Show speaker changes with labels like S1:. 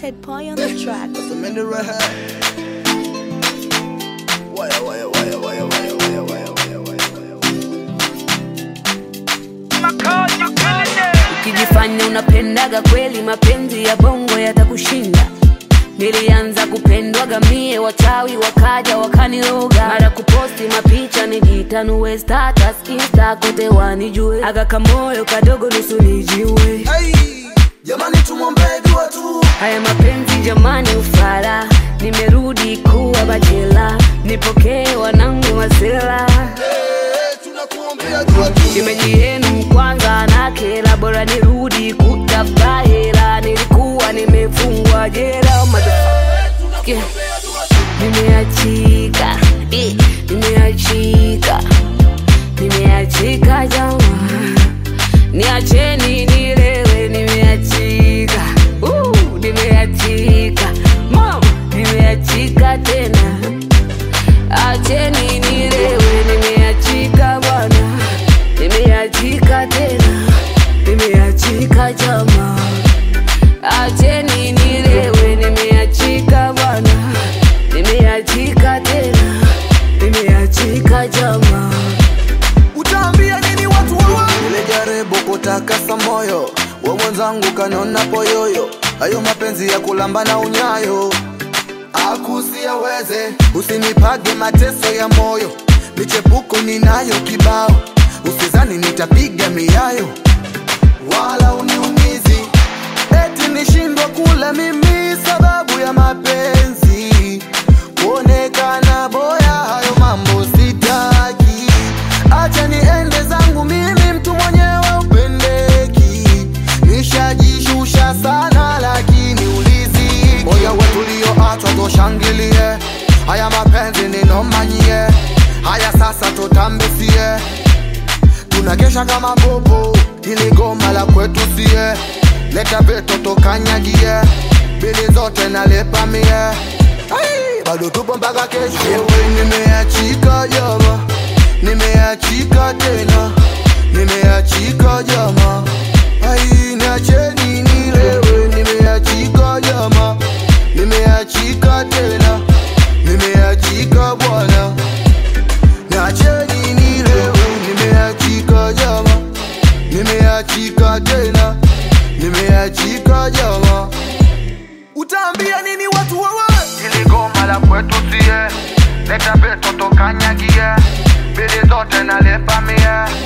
S1: Ted Pie on the track.
S2: I'm in the right Wire, wire, wire, wire, wire, wire, wire, wire, wire, wire.
S3: Ukijifanya unapendaga kweli, mapenzi ya bongo yatakushinda. Nilianza kupendwaga mie, wachawi wakaja wakaniroga, mara kuposti mapicha nijitanue status insta kote wanijue, aga kamoyo kadogo nusu nijiue.
S2: Hey, jamani tumwombee dua tu
S3: Haya mapenzi jamani, ufala, nimerudi kuwa bachela, nipokee wanangu masela
S2: Eh, tunakuombea dua tu
S3: Shemeji yenu kwanza na kela, bora nirudi kutafuta hela, nilikuwa nimefungwa jela. motherfucker. Nimeachika, eh, nimeachika, nimeachika jamaa, niacheni nilewe, nimeachika, uh, nimeachika, mama, nimeachika tena, acheni nilewe, nimeachika bwana, nimeachika tena, nimeachika jamaa, acheni nilewe, nimeachika bwana, nimeachika tena, nimeachika jamaa.
S2: utaambia nini watu wawa nilijaribu kutakasa moyo we mwenzangu kaniona poyoyo hayo mapenzi ya kulamba na unyayo akusiaweze usinipage mateso ya moyo michepuko ninayo kibao usizani nitapiga miayo wala uniumizi eti nishindwa kula mimi sababu ya mapenzi kuonekana boya hayo mambo sitaki acha niende zangu mimi mtu mwenyewe upendeki nishajishusha sana lakini ulizi moya wetulioachwa toshangilie haya mapenzi ninomanyie haya sasa tutambisie tunakesha kama bobo ili goma la kwetu sie leta veto tokanyagie bili zote nalepa mie Ai, bado tupo mpaka kesho Yewe, nimeachika jama nimeachika tena nimeachika jama ai niacheni nilewe nimeachika jama nimeachika tena nimeachika bwana niacheni nilewe nimeachika jama nimeachika tena nimeachika jama utaambia nini watu wawa ili goma la kwetu sie leta beto tokanyagie bili zote nalepa mie